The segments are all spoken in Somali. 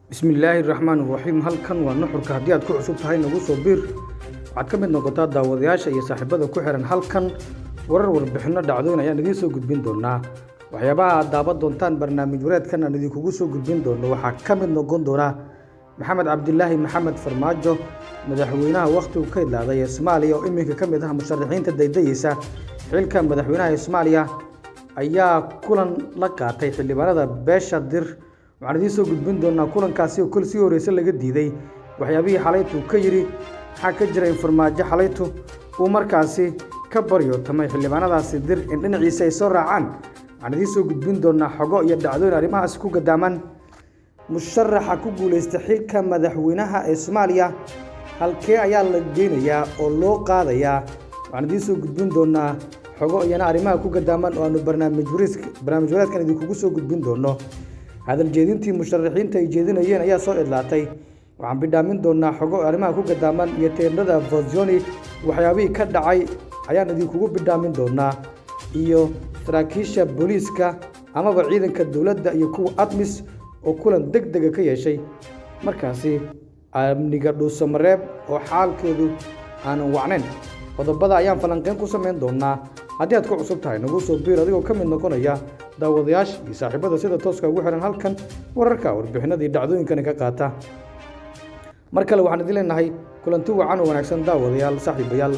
bismillaahi raxmaan raxiim halkan waa nuxurka haddii aad ku cusub tahay nagu soo biir waxaad ka mid noqotaa daawadayaasha iyo saaxiibada ku xihan halkan warar warbixinno dhacdooyin ayaan idiin soo gudbin doonaa waxyaabaha aad daawan doontaan barnaamij wareedkan aan idinkugu soo gudbin doono waxaa ka mid noqon doona maxamed cabdilaahi maxamed farmaajo madaxweynaha wakhtigu ka idlaaday ee soomaaliya oo iminka ka mid ah musharaxiinta daydayeysa xilka madaxweynaha ee soomaaliya ayaa kulan la qaatay xildhibaanada beesha dir waxaan idiin soo gudbin doonaa kulankaasi oo kol sii horreyse laga diiday waxyaabihii xalaytu ka yidhi maxaa ka jira in farmaajo xalaytu uu markaasi ka baryootamay xildhibaanadaasi dir in dhinaciisa ay soo raacaan waxaan idiin soo gudbin doonaa xogo iyo dhacdooyin arrimahaasi ku gadaaman musharaxa ku guulaysta xilka madaxweynaha ee soomaaliya halkee ayaa la geynayaa oo loo qaadayaa waxaan idiin soo gudbin doonaa xogo iyana arrimaha ku gadaaman oo aanu barnaamij barnaamij wareedkan idinkugu soo gudbin doono hadal jeedintii musharaxiinta ay jeedinayeen ayaa soo idlaatay waxaan bidhaamin doonaa xogo arrimaha ku gadaaman iyo teendhada vozoni waxyaabihii ka dhacay ayaan idinkugu bidhaamin doonaa iyo saraakiisha booliiska amaba ciidanka dowladda iyo kuwa admis oo kulan deg dega ka yeeshay markaasi amniga dhuusamareeb oo xaalkeedu aanan wacnayn qodobada ayaan falanqeyn ku samayn doonaa haddii aad ku cusub tahay nagu soo biir adigoo ka mid noqonaya daawadayaasha iyo saaxiibada sida tooska ugu xihan halkan wararka warbixinadii dhacdooyinkani ka qaata mar kale waxaan idin leenahay kulanti wacan oo wanaagsan daawadayaal saaxiibayaal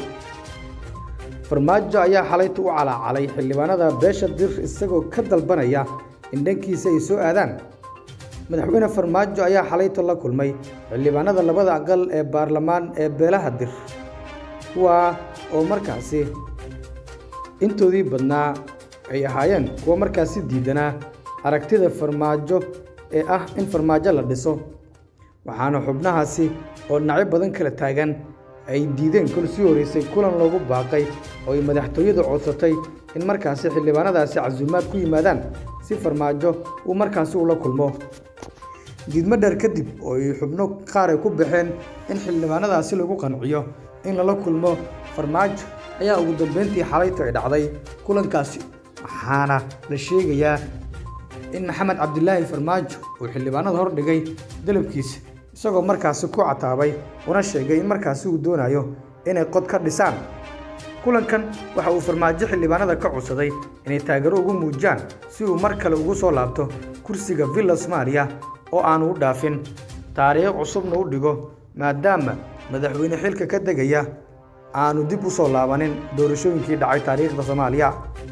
farmaajo ayaa xalayta u calaacalay xildhibaanada beesha dir isagoo ka dalbanaya in dhankiisa ay soo aadaan madaxweyne farmaajo ayaa xalayta la kulmay xildhibaanada labada aqal ee baarlamaan ee beelaha dir kuwaa oo markaasi intoodii badnaa ay ahaayeen kuwa markaasi diidanaa aragtida farmaajo ee ah in farmaajo la dhiso waxaana xubnahaasi oo dhinacyo badan kala taagan ay diideen kol sii horreysay kulan loogu baaqay oo ay madaxtooyadu codsatay in markaasi xildhibaanadaasi casuumaad ku yimaadaan si farmaajo uu markaasi ula kulmo diidmo dheer kadib oo ay xubno qaar ay ku baxeen in xildhibaanadaasi lagu qanciyo in lala kulmo farmaajo ayaa ugu dambeyntii xalaytu ay dhacday kulankaasi waxaana la sheegayaa in maxamed cabdilaahi farmaajo uu xildhibaanada hordhigay dalabkiisa isagoo markaasi ku cataabay una sheegay in markaasi uu doonayo inay qod ka dhisaan kulankan waxa uu farmaajo xildhibaanada ka codsaday inay taageero ugu muujiyaan si uu mar kale ugu soo laabto kursiga villa soomaaliya oo aanu u dhaafin taariikh cusubna u dhigo maadaama madaxweyne xilka ka degaya aanu dib u soo laabanin doorashooyinkii dhacay taariikhda soomaaliya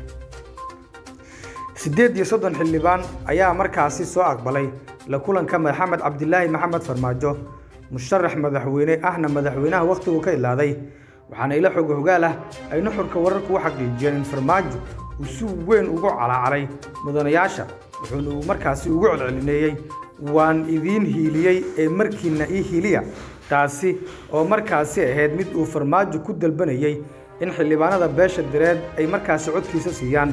siddeed iyo soddon xildhibaan ayaa markaasi soo aqbalay la kulanka maxamed cabdilaahi maxamed farmaajo musharax madaxweyne ahna madaxweynaha wakhtigu ka ilaaday waxaana ila xog hogaal ah ay nuxurka wararku u xaqiijiyeen in farmaajo uu si weyn ugu calaacalay mudanayaasha wuxuuna uu markaasi ugu codcelineeyey waan idiin hiiliyey ee markiina ii hiiliya taasi oo markaasi ahayd mid uu farmaajo ku dalbanayey in xildhibaanada beesha direed ay markaasi codkiisa siiyaan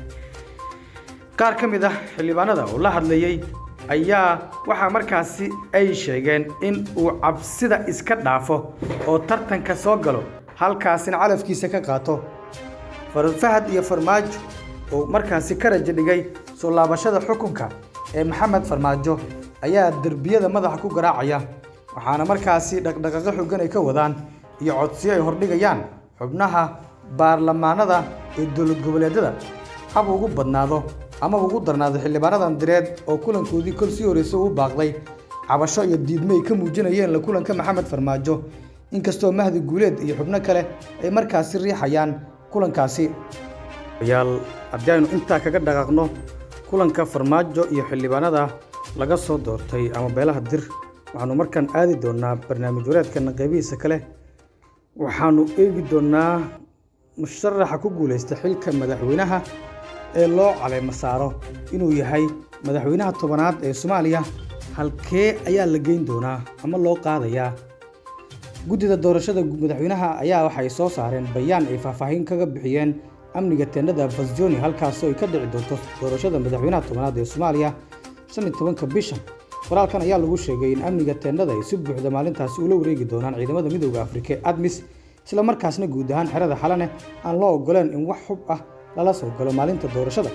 qaar ka mid ah xildhibaanada oo la hadlayey ayaa waxaa markaasi ay sheegeen in uu cabsida iska dhaafo oo tartanka soo galo halkaasina calafkiisa ka qaato fahad iyo farmaajo oo markaasi ka raja dhigay soo laabashada xukunka ee maxamed farmaajo ayaa derbiyada madaxa ku garaacaya waxaana markaasi dhaqdhaqaaqo xoogan ay ka wadaan iyo codsiyo ay hordhigayaan xubnaha baarlamaanada ee dowlad goboleedyada hab ugu badnaado amaba ugu darnaado xildhibaanadan direed oo kulankoodii kol sii horreysay uu baaqday cabasho iyo diidmo ay ka muujinayeen la kulanka maxamed farmaajo inkastoo mahdi guuleed iyo xubno kale ay markaasi riixayaan kulankaasi yaal haddii aynu intaa kaga dhaqaaqno kulanka farmaajo iyo xildhibaanada laga soo doortay ama beelaha dir waxaanu markaan aadi doonaa barnaamij wareedkana qaybihiisa kale waxaanu eegi doonaa musharaxa ku guulaysta xilka madaxweynaha ee loo caleemo saaro inuu yahay madaxweynaha tobanaad ee soomaaliya halkee ayaa la geyn doonaa ama loo qaadayaa guddida doorashada madaxweynaha ayaa waxay soo saareen bayaan ay faahfaahin kaga bixiyeen amniga teendhada vasjoni halkaasoo ay ka dhici doonto doorashada madaxweynaha tobanaad ee soomaaliya shan iyo tobanka bisha qoraalkan ayaa lagu sheegay in amniga teendhada ay si buuxda maalintaasi ula wareegi doonaan ciidamada midooda afrika ee admis isla markaasna guud ahaan xerada xalane aan loo ogoleen in wax xub ah lala soo galo maalinta doorashada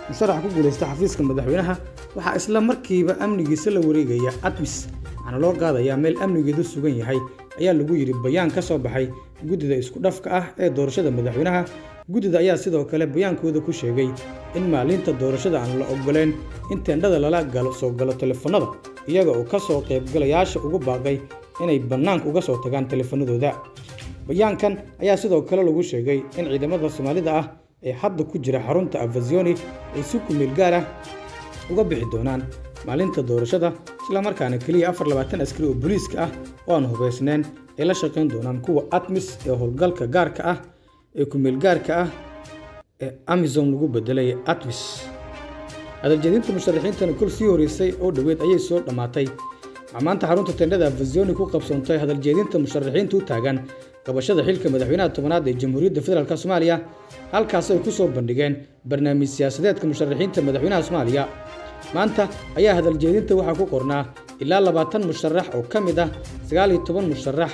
musharax ku guulaysta xafiiska madaxweynaha waxaa isla markiiba amnigiisa la wareegaya admis waxaana loo qaadayaa meel amnigeedu sugan yahay ayaa lagu yidhi bayaan ka soo baxay guddida isku dhafka ah ee doorashada madaxweynaha guddida ayaa sidoo kale bayaankooda ku sheegay in maalinta doorashada aan la ogoleyn in teendhada lala galo soo galo telefoonnada iyaga oo ka soo qaybgalayaasha ugu baaqay inay bannaanka uga soo tagaan telefoonnadooda bayaankan ayaa sidoo kale lagu sheegay in ciidamada soomaalida ah ee hadda ku jira xarunta avazioni ay si kumeel gaar ah uga bixi doonaan maalinta doorashada islamarkaana keliya afar labaatan askari oo booliiska ah oo aan hubaysnayn ay la shaqayn doonaan kuwa atmis ee howlgalka gaarka ah ee kumeel gaarka ah ee amison lagu bedelay atmis hadaljeedinta musharaxiintana kol sii horeysay oo dhoweed ayay soo dhammaatay waxaa maanta xarunta tendhada avazioni ku qabsoontay hadaljeedinta musharaxiinta u taagan qabashada xilka madaxweynaha tobanaad ee jamhuuriyadda federaalk soomaaliya halkaas ay ku soo bandhigeen barnaamij siyaasadeedka musharaxiinta madaxweynaha soomaaliya maanta ayaa hadaljeedinta waxaa ku qornaa ilaa labaatan musharax oo ka mid ah sagaal iyo toban musharax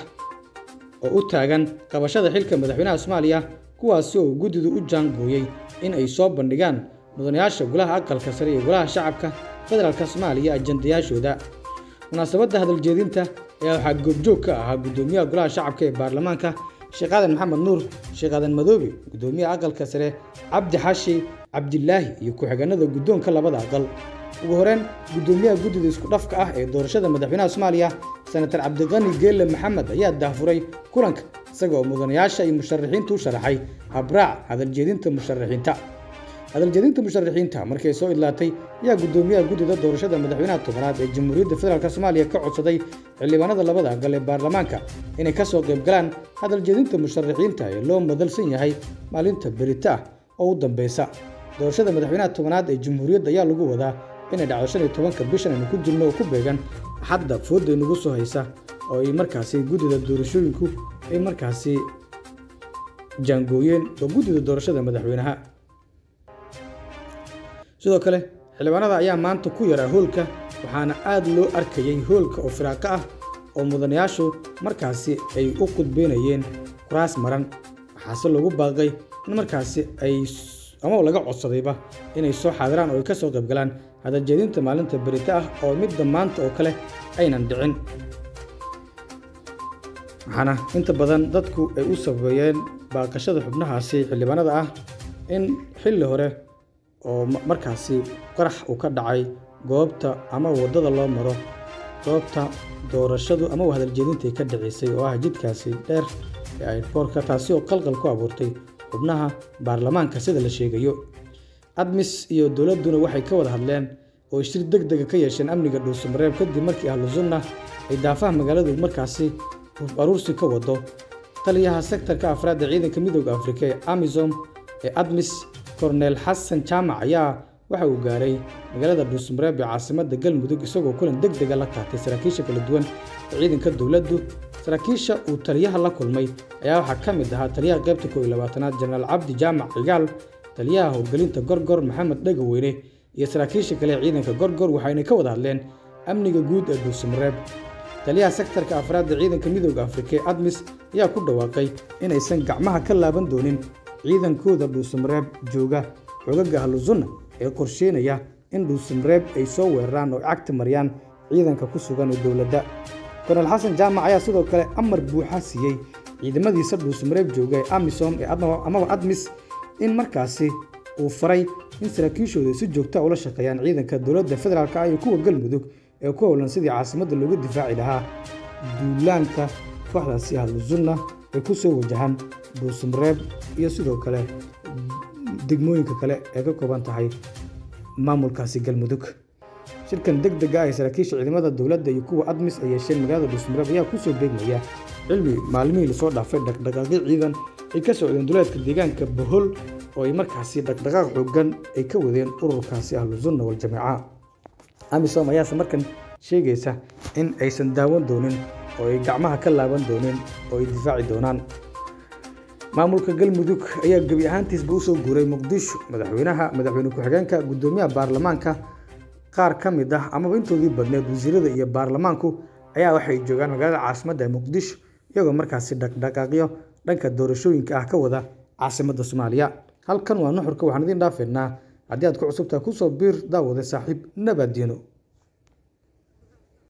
oo u taagan qabashada xilka madaxweynaha soomaaliya kuwaasi oo guddidu u jaangooyey in ay soo bandhigaan mudanayaasha golaha aqalka sare iyo golaha shacabka federaalk soomaaliya ajandayaashooda munaasabadda hadaljeedinta ayaa waxaa goobjoog ka ahaa guddoomiyaha golaha shacabka ee baarlamaanka sheekh aadan maxamed nuur sheekh aadan madoobe guddoomiyaha aqalka sare cabdi xashi cabdilaahi iyo ku-xigeenada guddoonka labada aqal ugu horeen guddoomiyaha guddida isku dhafka ah ee doorashada madaxweynaha soomaaliya senatar cabdiqani geelle maxamed ayaa dahfuray kulanka isaga oo mudanayaasha iyo musharaxiinta u sharaxay habraac hadaljeedinta musharaxiinta hadaljeedinta musharaxiinta markay soo idlaatay ayaa guddoomiyaha guddida doorashada madaxweynaha tobanaad ee jamhuuriyadda federaalk soomaaliya ka codsaday xildhibaanada labada aqal ee baarlamaanka inay ka soo qayb galaan hadaljeedinta musharaxiinta ee loo madalsan yahay maalinta berita ah oo u dambeysa doorashada madaxweynaha tobanaad ee jamhuuriyadda ayaa lagu wadaa inay dhacdo shan iyo tobanka bishan aynu ku jirno oo ku beegan xadda foodda inagu soo haysa oo ay markaasi guddida doorashooyinku ay markaasi jaangooyeen oo guddida doorashada madaxweynaha sidoo kale xildhibaanada ayaa maanta ku yaraa hoolka waxaana aad loo arkayay hoolka oo firaaqo ah oo mudanayaashu markaasi ay u qudbeynayeen kuraas maran waxaase lagu baaqay in markaasi ay ama laga codsadayba inay soo xaadiraan oo ay ka soo qayb galaan hadaljeedinta maalinta berita ah oo midda maanta oo kale aynan dhicin waxaana inta badan dadku ay u sabeeyeen baaqashada xubnahaasi xildhibaanada ah in xilli hore oo markaasi qarax uu ka dhacay goobta ama waddada loo maro goobta doorashadu ama hadaljeedintai ka dhaceysay oo ah jidkaasi dheer ee airboortka taasi oo qalqal ku abuurtay xubnaha baarlamaanka sida la sheegayo admis iyo dowladduna waxay ka wada hadleen oo shir deg dega ka yeesheen amniga dhuusamareeb kadib markii ahlu sunna ay daafaha magaaladu markaasi hub aruursi ka wado taliyaha sektarka afraad ee ciidanka midooda afrika ee amisom ee admis korneel xasan jaamac ayaa waxa uu gaaray magaalada dhuusamareeb ee caasimadda galmudug isagoo kulan deg dega la qaatay saraakiisha kala duwan ee ciidanka dowladdu saraakiisha uu taliyaha la kulmay ayaa waxaa ka mid ahaa taliyaha qaybta koob iyo labaatanaad jenaraal cabdi jaamac cigaal taliyaha howlgelinta gorgor maxamed dhegaweyne iyo saraakiisha kale ee ciidanka gorgor waxayna ka wada hadleen amniga guud ee dhuusamareeb taliyaha sektarka afraad ee ciidanka midooda afrika ee admis ayaa ku dhawaaqay inaysan gacmaha ka laaban doonin ciidankooda dhuusamareeb jooga xoogaga ahlusunna ee qorsheynaya in dhuusamareeb ay soo weeraraan oo cagta mariyaan ciidanka ku sugan ee dowladda kornel xasan jaamac ayaa sidoo kale amar buuxa siiyey ciidamadiisa dhuusamareeb jooga ee amisom ee amaba admis in markaasi uu faray in saraakiishooda si joogta ula shaqeeyaan ciidanka dowladda federaalk ah iyo kuwa galmudug ee ku howlan sidii caasimadda loogu difaaci lahaa duulaanka kooxdaasi ahlusunna ay ku soo wajahaan dhuusamareeb iyo sidoo kale degmooyinka kale ee ka kooban tahay maamulkaasi galmudug shirkan deg dega ah ee saraakiisha ciidamada dowladda iyo kuwa admis ay yeesheen magaalada dhuusamareeb ayaa ku soo beegmaya cilmi maalmihii lasoo dhaafay dhaqdhaqaaqyo ciidan ay ka socdeen duleedka deegaanka bohol oo ay markaasi dhaqdhaqaaq xoogan ay ka wadeen ururkaasi ahlusunna waljamaaca amisom ayaase markan sheegaysa in aysan daawan doonin oo ay gacmaha ka laaban doonin oo ay difaaci doonaan maamulka galmudug ayaa gebi ahaantiisba u soo guuray muqdisho madaxweynaha madaxweyne ku-xigeenka guddoomiyaha baarlamaanka qaar ka mid ah amaba intoodii badneed wasiirada iyo baarlamaanku ayaa waxay joogaan magaalada caasimadda ee muqdisho iyagoo markaasi dhaqdhaqaaqyo dhanka doorashooyinka ah ka wada caasimadda soomaaliya halkan waa nuxurka waxaan idiin dhaafeynaa haddii aad ku cusubtahay kusoo biir daawade saaxiib nabaddiino